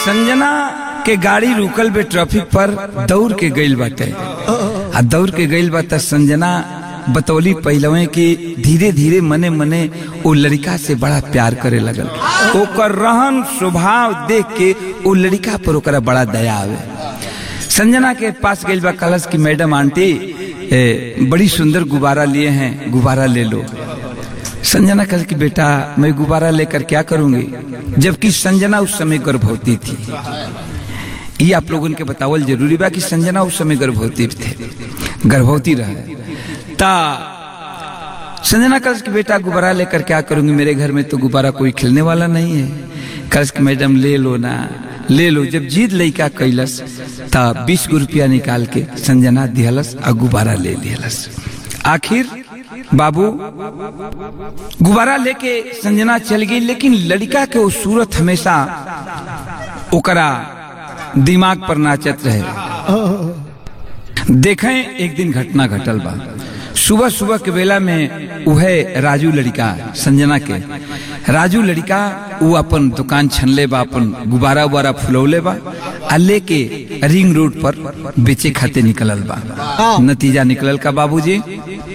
संजना के गाड़ी रुकल बे ट्रैफिक पर दौड़ के गइल बाटे आ दौड़ के गइल बा त संजना बतौली पहलवे कि धीरे धीरे मने मने वो लड़का से बड़ा प्यार करे लगल ओकर रहन स्वभाव देख के वो लड़का पर ओकरा बड़ा दया आवे संजना के पास गइल बा कलश की मैडम आंटी ए, बड़ी सुंदर गुब्बारा लिए हैं गुब्बारा ले लो संजना कल की बेटा मैं गुब्बारा लेकर क्या करूंगी जबकि संजना उस समय गर्भवती थी ये आप लोगों के बतावल जरूरी बा कि संजना उस समय गर्भवती थे गर्भवती रहे ता संजना कल की बेटा गुब्बारा लेकर क्या करूंगी मेरे घर में तो गुब्बारा कोई खिलने वाला नहीं है कल की मैडम ले लो ना ले लो जब जीत लइका कैलस ता बीस गो रुपया निकाल के संजना दिहलस और गुब्बारा ले लिहलस आखिर बाबू गुब्बारा लेके संजना चल गई लेकिन लड़का के वो सूरत हमेशा ओकरा दिमाग पर नाचत रहे देखें एक दिन घटना घटल बा सुबह सुबह के बेला में उहे राजू लड़का संजना के राजू लड़का वो अपन दुकान छनले बा अपन गुब्बारा उबारा फुलौले बा आ लेके रिंग रोड पर बेचे खाते निकलल बा नतीजा निकलल का बाबूजी